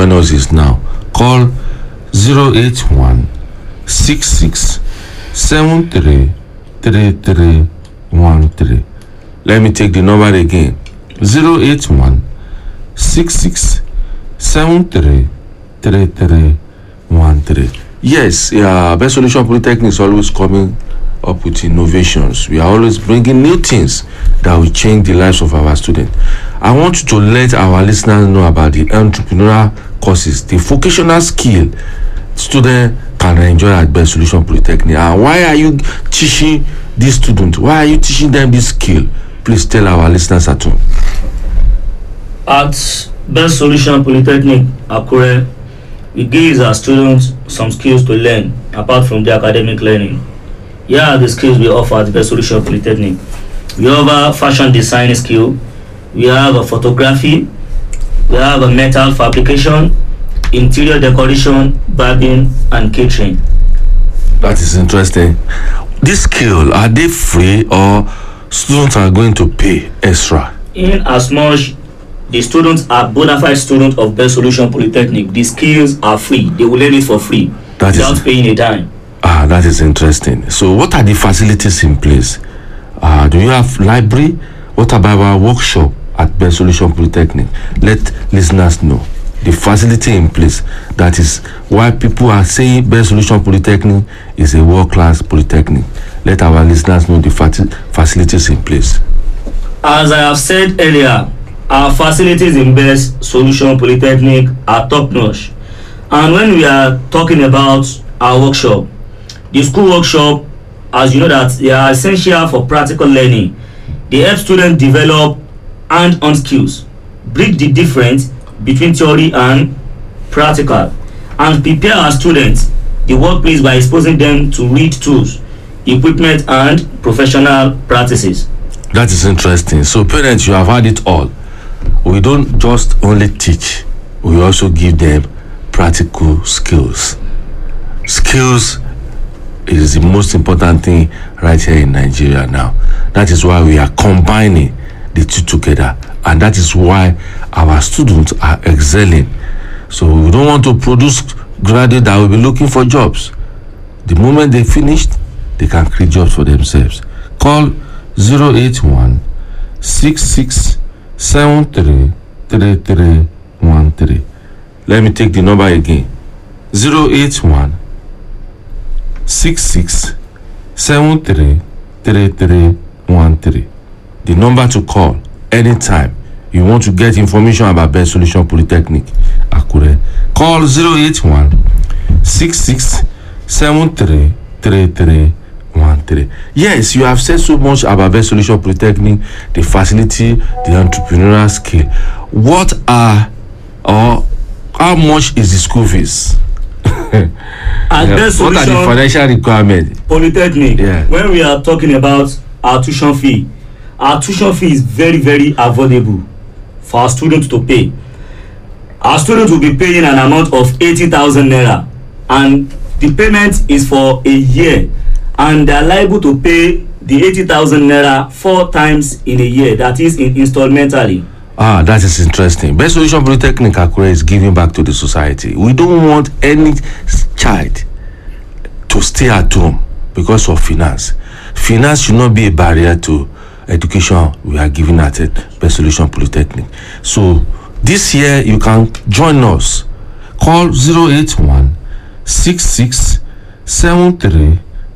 join us is now call 081 66 73 3313 let me take the number again 081 66 73 3313 yes yeah, best solution polytechnic is always coming up with innovations we are always bringing new things that will change the lives of our students i want you to let our listeners know about the entrepreneurial courses the vocational skill students can enjoy at best solution polytechnic and why are you teaching these students why are you teaching them this skill please tell our listeners at home At Best Solution Polytechnic Akure, we give our students some skills to learn apart from the academic learning. Here are the skills we offer at Best Solution Polytechnic. We offer fashion design skill, we have a photography, we have a metal fabrication, interior decoration, barbing, and catering. that is interesting this skill are they free or students are going to pay extra In as much the students are bona fide students of Best Solution Polytechnic, the skills are free. They will learn it for free That is- without paying a dime. Ah, that is interesting. So, what are the facilities in place? Uh, do you have library? What about our workshop at Best Solution Polytechnic? Let listeners know the facility in place. That is why people are saying Best Solution Polytechnic is a world-class polytechnic. Let our listeners know the fati- facilities in place. As I have said earlier, our facilities in Best Solution Polytechnic are top notch. And when we are talking about our workshop, the school workshop, as you know that they are essential for practical learning. They help students develop hand-on skills, bridge the difference between theory and practical, and prepare our students the workplace by exposing them to read tools, equipment, and professional practices. That is interesting. So, parents, you have had it all. We don't just only teach, we also give them practical skills. Skills is the most important thing right here in Nigeria now. That is why we are combining the two together, and that is why our students are excelling. So, we don't want to produce graduates that will be looking for jobs. The moment they finished, they can create jobs for themselves. Call 081 66 73 3313. Let me take the number again 081 66 73 3313. The number to call anytime you want to get information about Best Solution Polytechnic Akure. Call 081 66 73 3313. Yes, you have said so much about Best Solution Polytechnic, the facility, the entrepreneurial skill. What are or how much is the school fees? At Best what are the Solution financial requirements? polytechnic Yeah. when we are talking about our tuition fee our tuition fee is very very affordable for our students to pay our students will be paying an amount of eighty thousand naira and the payment is for a year and they are liable to pay the eighty thousand naira four times in a year that is in installmentally Ah, that is interesting. Best Solution Polytechnic Akure is giving back to the society. We don't want any s- child to stay at home because of finance. Finance should not be a barrier to education we are giving at it, Best Solution Polytechnic. So this year you can join us. Call 081 66 73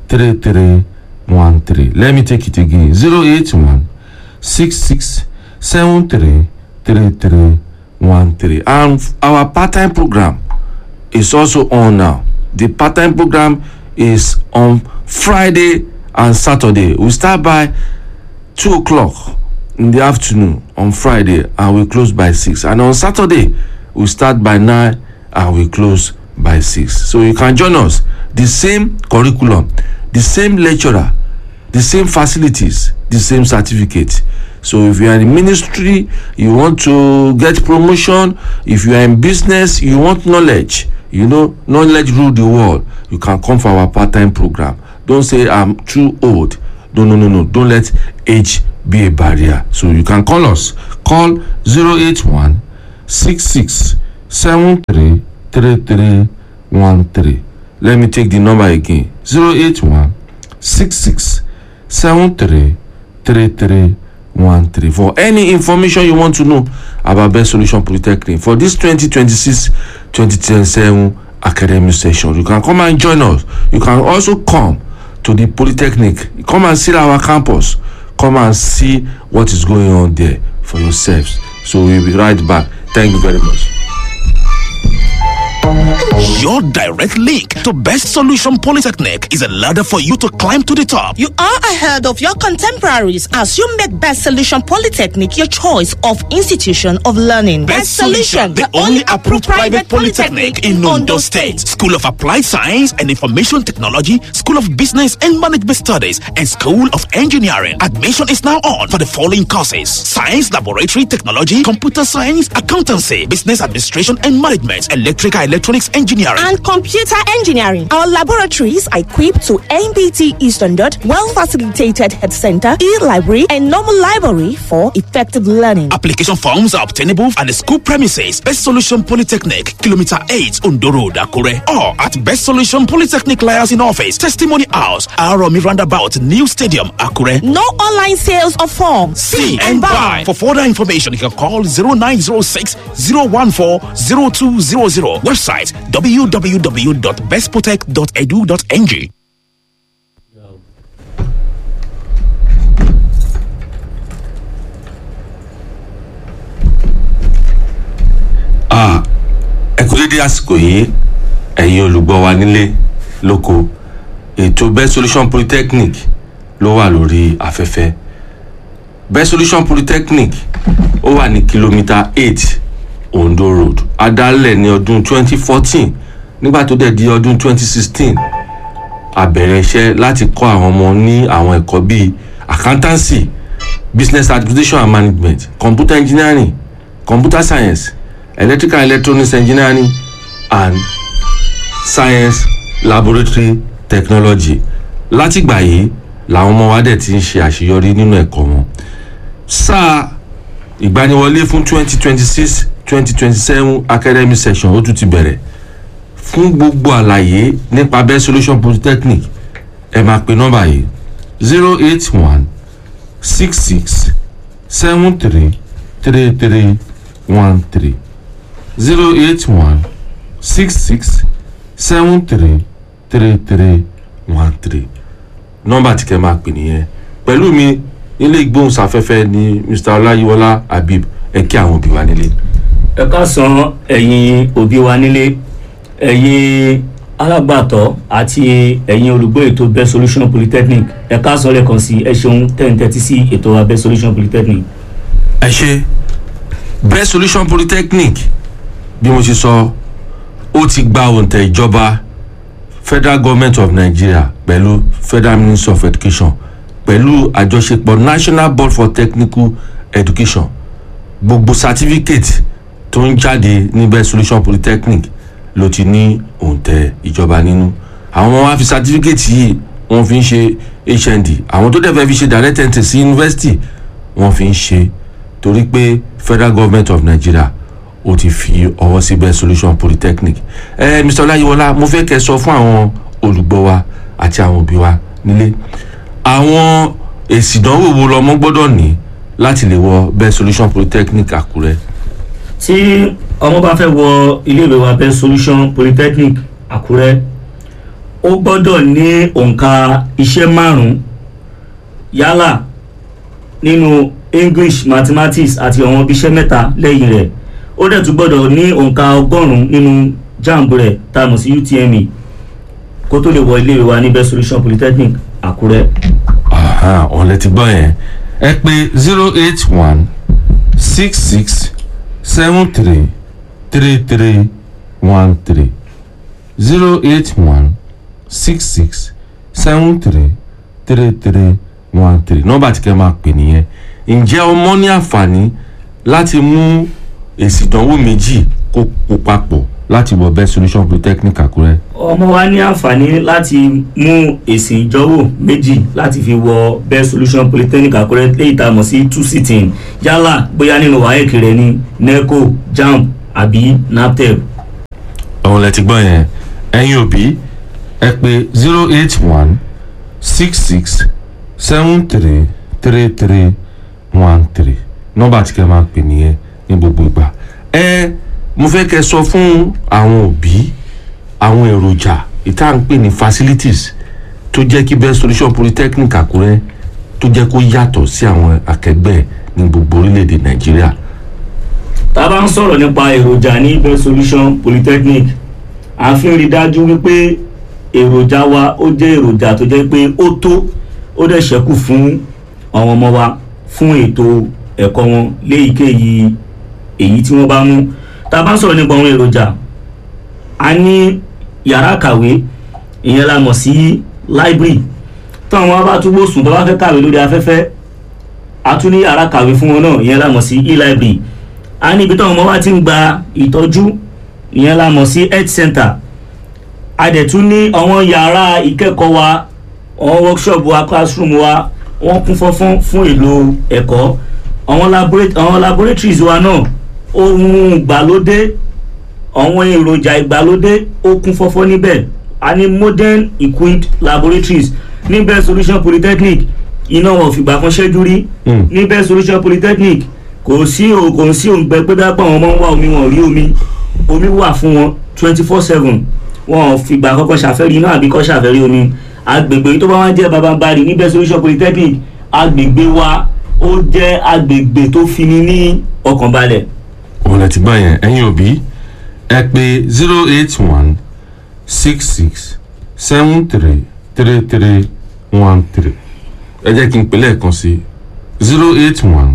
3313. Let me take it again 081 66 73 3313. And our part time program is also on now. The part time program is on Friday and Saturday. We start by 2 o'clock in the afternoon on Friday and we close by 6. And on Saturday, we start by 9 and we close by 6. So you can join us. The same curriculum, the same lecturer, the same facilities, the same certificate. So if you are in ministry, you want to get promotion, if you are in business, you want knowledge, you know, knowledge rule the world, you can come for our part-time program. Don't say I'm too old. No, no, no, no. Don't let age be a barrier. So you can call us. Call 081 66 seven three three three one three let me take the number again zero eight one six six seven three three three one three for any information you want to know about best solution polytechnic for this 2026 2027 academic session you can come and join us you can also come to the polytechnic come and see our campus come and see what is going on there for yourselves so we'll be right back thank you very much Your direct link to Best Solution Polytechnic is a ladder for you to climb to the top. You are ahead of your contemporaries as you make Best Solution Polytechnic your choice of institution of learning. Best Solution, the only approved private polytechnic in Ondo State. School of Applied Science and Information Technology, School of Business and Management Studies, and School of Engineering. Admission is now on for the following courses: Science Laboratory Technology, Computer Science, Accountancy, Business Administration and Management, Electrical Electronics Engineering. and computer engineering. Our laboratories are equipped to NBT E standard, well facilitated head center, e library, and normal library for effective learning. Application forms are obtainable at the school premises, Best Solution Polytechnic, Kilometer 8, Ondo Road, Akure, or at Best Solution Polytechnic Liaison Office, Testimony House, Aromi Roundabout, New Stadium, Akure. No online sales of forms. See and buy. For further information, you can call 0906 014 0200. Website www.bestprotect.edu.ng. ah ẹ kú dédé àsìkò yìí ẹ̀yin olùgbọ́ wa nílé lóko ètò best solution polytechnic ló wà lórí afẹ́fẹ́ best solution polytechnic ó wà ní kìlómítà eight ondo road adálẹ̀ ní ọdún twenty fourteen nígbà tó dẹ̀ di ọdún twenty sixteen a bẹ̀rẹ̀ iṣẹ́ láti kọ́ àwọn ọmọ ní àwọn ẹ̀kọ́ bíi accountancy business administration and management computer engineering computer science electrical and electronics engineering and science laboratory technology látìgbà yìí làwọn ọmọ wa dẹ̀ ti ń ṣe àṣeyọrí nínú ẹ̀kọ́ wọn sáà ìgbaniwọlé fún twenty twenty six twenty twenty seven academic session ó tún ti bẹ̀rẹ̀ fún gbogbo àlàyé nípa best solution polytechnic ẹ máa pe nọ́mbà yìí zero eight one six six seven three three three one three zero eight one six six seven three three three one three nọ́mbà tí kẹ́ máa pè nìyẹn pẹ̀lú mi nílé ìgbóhùnsáfẹ́fẹ́ ní mr ọláyíwọlá habib ẹ kí àwọn òbí wa nílé. ẹ káàsán ẹ̀yin òbí wa nílé ẹ̀yin alágbàtọ́ àti ẹ̀yin olùgbọ́ ètò best solution polytechnic ẹ káàsán lẹ́ẹ̀kan sí ẹ ṣeun tẹ̀ǹtẹ̀tì sí ètò wa best solution polytechnic. ẹ ṣe best solution polytechnic bí mo ṣe sọ ó ti gba òǹtẹ̀ ìjọba federal government of nigeria pẹ̀lú federal ministry of education pẹ̀lú àjọṣepọ̀ national board for technical education gbogbo certificate tó ń jáde ní best solution polytechnic ló ti ní òǹtẹ̀ ìjọba nínú àwọn ọmọ wa fi certificate yìí wọ́n fi ń ṣe hnd àwọn tó dẹ̀ fẹ́ fi ṣe direct entry sí university wọ́n fi ń ṣe torí pé federal government of nigeria ó ti fi ọwọ́ sí best solution polytechnic ẹ mr ọláyíwọlá mo fẹ́ kẹ́ sọ fún àwọn olùgbọ́ wa àti àwọn òbí wa nílé àwọn èsì ìdánwò wo lọmọ gbọ́dọ̀ ní láti lè wọ best solution polytechnic àkúrẹ́. tí ọmọ bá fẹ́ wọ iléèwé wa best solution polytechnic àkúrẹ́ ó gbọ́dọ̀ ní òǹkà iṣẹ́ márùn-ún yálà nínú english mathematics àti àwọn iṣẹ́ mẹ́ta lẹ́yìn rẹ̀ ó dẹ̀ tún gbọ́dọ̀ ní òǹkà ọgọ́rùn-ún nínú jamb rẹ̀ tá a mọ̀ sí utme kó tó lè wọ iléèwé wa ní best solution polytechnic àkúrẹ́. ọ̀n lẹ ti gbọ́ yẹn ẹ pé zero eight one six six seven three three three one three zero eight one six six seven three three three one three nọ́mbà tí kẹ́ máa pè nìyẹn ǹjẹ́ ọmọ ní àǹfààní láti mú èsì ìdánwò méjì kó kó papọ̀ láti wọ best solution polytechnic àkúrẹ́. ọmọ wa ní àǹfààní láti mú èsì ìjọwò méjì láti fi wọ best solution polytechnic àkúrẹ́ léyìí tá a mọ̀ sí two sitting yálà bóyá nínú waec rẹ ní neco jamb àbí naptep ọ̀hún lẹ ti gbọ́ yẹn ẹ̀yin òbí ẹ pé zero eight one six six seven three three three one three nọ́mbà tí kẹ́ máa pè nìyẹn ní gbogbo ìgbà ẹ mo fẹ́ kẹ́ sọ fún àwọn òbí àwọn èròjà ìta ń pè ní facilities tó jẹ́ kí best solution polytechnic àkúrẹ́ tó jẹ́ kó yàtọ̀ sí àwọn akẹgbẹ́ ní gbogbo orílẹ̀-èdè nàìjíríà tá a bá ń sọ̀rọ̀ nípa èròjà ní best solution polytechnic a fi ń rí dájú wípé èròjà wa ó jẹ́ èròjà tó jẹ́ pé ó tó ó dẹ̀ ṣẹ́kù fún àwọn ọmọ wa fún ètò ẹ̀kọ́ wọn léyìíkéyìí èyí tí wọ́n bá mú tá a bá ń sọ̀rọ̀ nípa àwọn èròjà a ní yàrá kàwé ìyẹn la mọ̀ sí library táwọn wa bá túbọ̀ sùn tó bá fẹ́ kàwé lórí afẹ́fẹ́ a tún ní yàrá kàwé fún wọn náà ìyẹn la mọ̀ sí e-library a ní ibi táwọn ọmọ wa ti ń gba ìtọ́jú ìyẹn la mọ̀ sí health center a dẹ̀ tún ní àwọn yàrá ìkẹ́kọ̀ọ́ wa àwọn workshop wa classroom wa wọ́n kún fọ́fọ́n fún èlò ẹ̀kọ́ àwọn laboratories àwọn laboratories wa náà ohun ìgbàlódé àwọn èròjà ìgbàlódé ó kún fọ́fọ́ níbẹ̀ a ní modern equipped laboratories ní best solution polytechnic iná wọn ò fìgbà kan ṣẹ́jú rí Mm. ní best solution polytechnic kò sí o kò sí òǹgbẹ pé dápọ̀ àwọn ọmọ ń wá omi wọn ò rí omi omi wà fún wọn twenty four seven wọn ò fìgbà kankan ṣàfẹ́rí iná àbí kọ́ ṣàfẹ́rí omi agbègbè tó bá wá jẹ́ babambari ní best solution polytechnic agbègbè wa ó jẹ́ agbègbè tó fini ní ọkàn balẹ̀ òun lẹ ti gbọ́ yẹn ẹ̀yin òbí ẹ pé zero eight one six six seven three three three one three ẹ jẹ́ kí n pè lẹ́ẹ̀kan sí zero eight one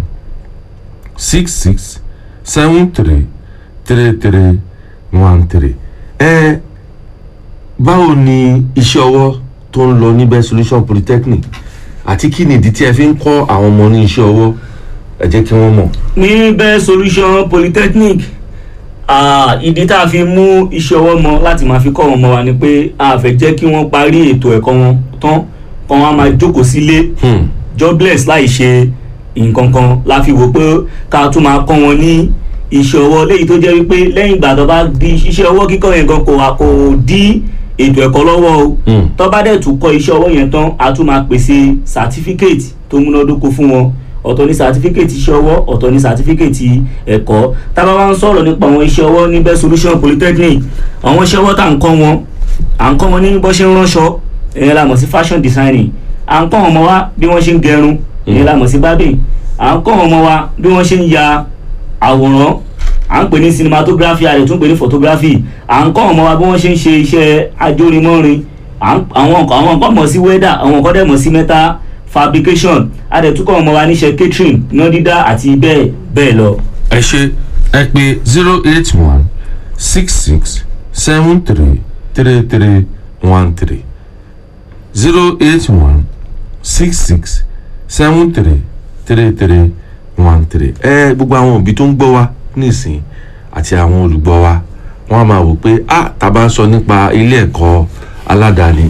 six six seven three three three one three ẹ báwo ni iṣẹ́ ọwọ́ tó ń lọ ní best solution polytechnic àti kí ni ìdí tí ẹ fi ń kọ́ àwọn ọmọ ní iṣẹ́ ọwọ́ ẹ jẹ́ kí wọ́n mọ̀. ní best solution polytechnic ah, ìdí tá a fi mú iṣẹ́ ọwọ́ mọ láti máa fi kọ́ wọn mọ́ wa ni pé a fẹ́ jẹ́ kí wọ́n parí ètò ẹ̀kọ́ wọn tán kọ́ wọn á máa jókòó sílé Hmm. jobless láì ṣe nǹkan kan la fi wò pé ká tún máa kọ́ wọn ní iṣẹ́ ọwọ́ léyìí tó jẹ́ wípé lẹ́yìn ìgbà tó bá di iṣẹ́ ọwọ́ kíkọ́ yẹn gan kò wá kò dí ètò ẹ̀kọ́ lọ́wọ́ o Mm. tó bá dẹ̀ tún kọ́ iṣẹ́ ọwọ́ yẹn tán a tún máa pèsè certificate tó múnádóko fún wọn ọ̀tọ̀ ní certificate iṣẹ́ ọwọ́ ọ̀tọ̀ ní certificate ẹ̀kọ́ tá a bá wá ń sọ̀rọ̀ nípa àwọn iṣẹ́ ọwọ́ ní best solution polytechnic àwọn iṣẹ́ ọwọ́ tá à ń kọ́ wọn à ń kọ́ wọn ní bó ṣe ń ránṣọ ìyẹn la mọ̀ sí fashion designing à ń kọ́ wọn ọmọ wa bí wọ́n ṣe ń gẹrun ìyẹn la mọ̀ sí barbing à ń kọ́ wọn ọmọ wa bí wọ́n ṣe ń ya àwòrán à ń pè ní cinematography a lè tún pè ní photography à ń kọ́ wọn ọmọ wa bí wọ́n ṣe ń ṣe iṣẹ́ ajórimọ́rin à ń- àwọn nǹkan àwọn nǹkan mọ̀ sí weather àwọn nǹkan dẹ̀ mọ̀ sí metal fabrication a dẹ̀ tún kọ́ wọn ọmọ wa níṣẹ́ catering iná dídá àti bẹ́ẹ̀ bẹ́ẹ̀ lọ. ẹ ṣe ẹ pé zero eight one six six seven three three three one three zero eight one six six seven three three three one three ẹ gbogbo àwọn òbí tó ń gbọ́ wa nísìn àti àwọn olùgbọ́ wa wọ́n á máa wò pé ah tá a bá ń sọ nípa ilé ẹ̀kọ́ aládàáni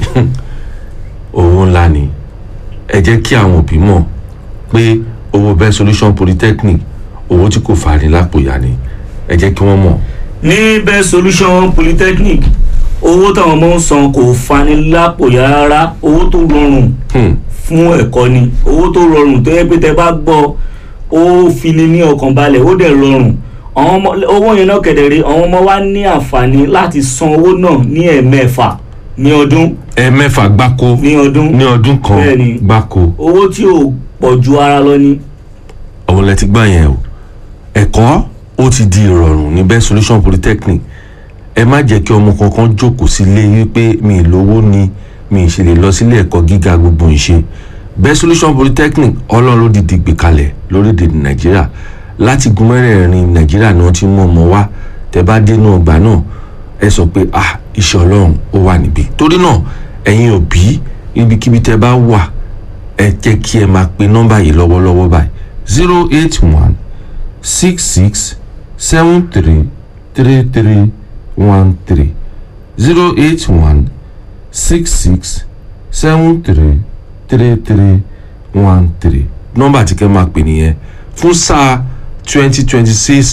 owó ńlá ni ẹ jẹ́ kí àwọn òbí mọ̀ pé owó best solution polytechnic owó tí kò fani lápòyà ni ẹ jẹ́ kí wọ́n mọ̀. ní best solution polytechnic owó táwọn ọmọ ń san kò fani lápòyà rárá owó tó rọrùn Hmm. fún ẹ̀kọ́ ni owó tó rọrùn tó yẹ pé tẹ bá gbọ́ ó fini ní ọkàn balẹ̀ ó dẹ̀ rọrùn àwọn ọmọ owó yẹn náà kẹ̀dẹ̀rẹ́ àwọn ọmọ wa ní àǹfààní láti san owó náà ní ẹ̀ẹ̀mẹ́fà ní ọdún ẹ mẹ́fà gbáko ní ọdún ní ọdún kan Bẹ́ẹ̀ni. gbáko owó tí ò pọ̀ ju ara lọ ni ọ̀hún lẹ ti gbọ́ yẹn o ẹ̀kọ́ ó ti di ìrọ̀rùn ní best solution polytechnic ẹ má jẹ́ kí ọmọ kankan jókòó sílé wípé mi ì lówó ni mi ì ṣe lè lọ sílé ẹ̀kọ́ gíga gbogbo ìṣe best solution polytechnic ọlọ́run ló dìde gbé kalẹ̀ lórílẹ̀‐èdè nàìjíríà láti gun mẹ́rẹ̀ẹ̀rin nàìjíríà ni wọ́n ti mú ọmọ wá tẹ bá dénú ọgbà náà ẹ sọ pé ah iṣẹ́ ọlọ́run ó wà níbí torí náà ẹ̀yin òbí ibikíbi tẹ bá wà ẹ jẹ́ kí ẹ máa pe nọ́mbà yìí lọ́wọ́lọ́wọ́ báyìí zero eight one six six seven three three three one three zero eight one six six seven three three three one three nọ́mbà tí kẹ́ máa pè nìyẹn fún sáà twenty twenty six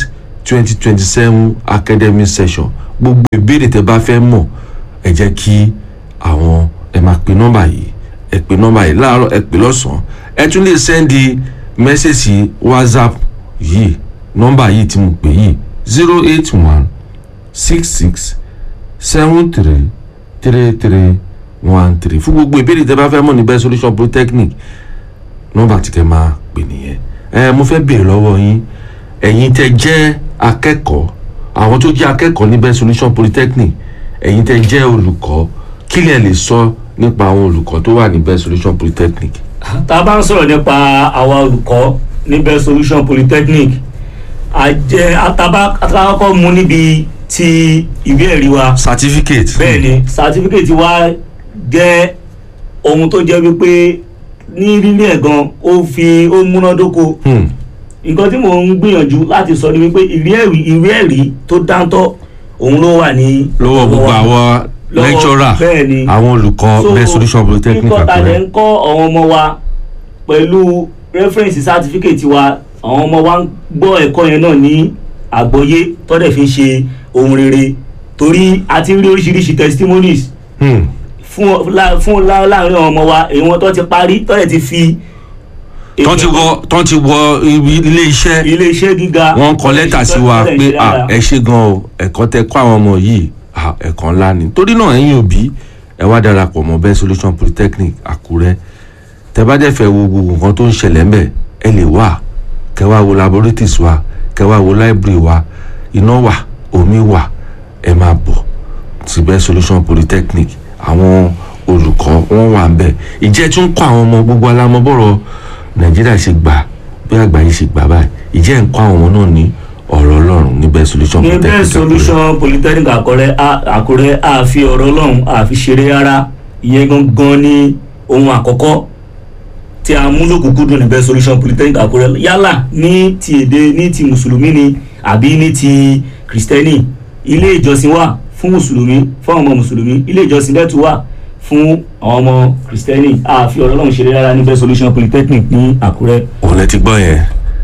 twenty twenty seven academic session gbogbo ìbéèrè tẹ́ bá fẹ́ mọ̀ ẹ jẹ́ kí àwọn ẹ máa pe nọ́mbà yìí ẹ pe nọ́mbà yìí láàárọ̀ ẹ pè lọ́sàn-án ẹ tún lè sẹ́ndì mẹ́sẹ̀sì whatsapp yìí nọ́mbà yìí tí mo pè yìí zero eight one six six seven three three three one three fún gbogbo ìbéèrè tẹ́ bá fẹ́ mọ̀ ní best solution polytechnic nọ́mbà tí kẹ́ máa pè nìyẹn ẹ mo fẹ́ béèrè lọ́wọ́ yín ẹ̀yin tẹ́ jẹ́ akẹ́kọ̀ọ́ àwọn tó jẹ́ akẹ́kọ̀ọ́ ní best solution polytechnic ẹ̀yin tẹ́ jẹ́ olùkọ́ kí lẹ lè sọ nípa àwọn olùkọ́ tó wà ní best solution polytechnic. tá a bá ń sọ̀rọ̀ nípa àwa olùkọ́ ní best solution polytechnic àjẹ àtàbá àtàkọ́kọ́ mú níbi ti ìwé ẹ̀rí wa certificate. bẹ́ẹ̀ ni certificate wa jẹ́ ohun tó jẹ́ wípé ní rírí ẹ̀ gan ó fi ó múnádóko Hmm. nǹkan tí mò ń gbìyànjú láti sọ ni wípé ìwé ẹ̀rí ìwé ẹ̀rí tó dáńtọ́ òun ló wà ní lọ́wọ́ gbogbo àwọn lọ́wọ́- lecturer bẹ́ẹ̀ ni. àwọn olùkọ́ So, best solution polytechnic kíkọ́ ta lẹ̀ àkúrẹ́. ń kọ́ àwọn ọmọ wa pẹ̀lú reference certificate wa àwọn ọmọ wa ń gbọ́ ẹ̀kọ́ yẹn náà ní àgbọ́yé tọ́dẹ̀ fi ń ṣe ohun rere torí a ti ń rí oríṣiríṣi testimonies Hmm. fún lá- fún lá- láàrin àwọn ọmọ wa èyí wọn tó ti parí tọ́dẹ̀ ti fi tọ́ ti wọ tọ́ ti wọ ibi ilé iṣẹ́ ilé iṣẹ́ gíga wọ́n kọ lẹ́tà sí wa tọ́dẹ̀ pé ṣe ah, dáadáa. ẹ ṣe gan o ẹ̀kọ́ tẹ kọ́ àwọn ọmọ yìí ah, ẹ̀kọ́ ńlá ni torí náà ẹ̀yin òbí ẹ wá darapọ̀ mọ́ best solution polytechnic àkúrẹ́ tẹ bá dẹ̀ fẹ́ wo gbogbo nǹkan tó ń ṣẹlẹ̀ ńbẹ̀ ẹ lè wá kẹ wá wo laboratories wa kẹ wá wo library wa iná wà omi wà ẹ máa bọ̀ sí best solution polytechnic àwọn olùkọ́ wọn wà ń bẹ̀ ìjẹ́ tún kọ́ àwọn ọmọ gbogbo alámọ́bọ̀rọ̀ nàìjíríà ṣe gbà bí àgbáyé ṣe gbà báyìí ìjẹ́ ń kọ́ àwọn ọmọ náà ní ọ̀rọ̀ ọlọ́run ní best solution ní polytechnic bẹ́ẹ̀ Àkúrẹ́. solution polytechnic àkọrẹ́ a- àkúrẹ́ àfi ọ̀rọ̀ ọlọ́run àfi ṣeré rárá ìyẹn gangan ní ohun àkọ́kọ́ tí a mú lókùnkúndùn ní bẹ́ẹ̀ solution polytechnic àkúrẹ́ yálà ní ti èdè ní ti mùsùlùmí ni àbí ní ti kìrìsìtẹ́nì ilé ìjọsìn wà fún mùsùlùmí fún àwọn ọmọ mùsùlùmí ilé ìjọsìn bẹ́ẹ̀ tún wà fún àwọn ọmọ kìrìsìtẹ́nì àfi ọ̀rọ̀ ọlọ́run ṣeré rárá ní bẹ́ẹ̀ solution polytechnic ní àkúrẹ́ òun lẹ ti gbọ́ yẹn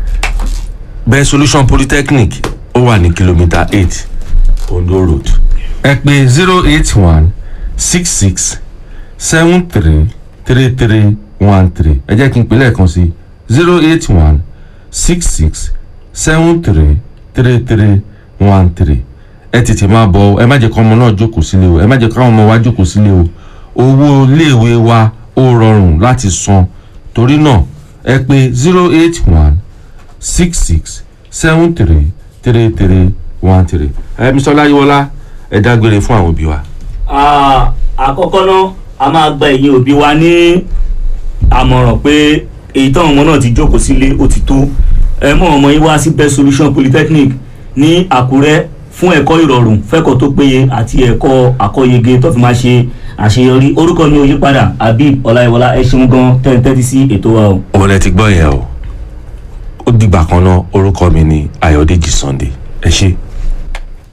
best solution polytechnic ó wà ní kìlómítà eight ondo road. ẹ pè zero eight one six six seven three three three one three ẹ jẹ́ kí n pè lẹ́ẹ̀kan sí zero eight one six six seven three three three one three ẹ tètè máa bọ̀ ẹ má jẹ́ kí ọmọ náà jókòó sílé o ẹ má jẹ́ kí àwọn ọmọ wa jókòó sílé o owó iléèwé wa ó rọrùn láti san torí náà ẹ pè zero eight one six six seven three three three one three ẹ mr ọláyíwọlá ẹ dágbére fún àwọn òbí wa. Ah, àkọ́kọ́ náà a máa gba ẹ̀yin òbí wa ní àmọ̀ràn pé èyí táwọn ọmọ náà ti jókòó sílé ó ti tó ẹ mọ ọmọ yín wá sí best solution polytechnic ní àkúrẹ́ fún ẹ̀kọ́ ìrọ̀rùn fẹ́kọ̀ọ́ tó péye àti ẹ̀kọ́ àkọ́yege tó fi máa ṣe àṣeyọrí orúkọ mi ò yí padà habib ọláyíwọlá ẹ ṣeun gan tẹ́ ń tẹ́tí sí ètò wa o. òun lẹ ti gbọ́ yẹn o ó dìgbà kan náà orúkọ mi ni ayọ̀dèjì sunday ẹ ṣé.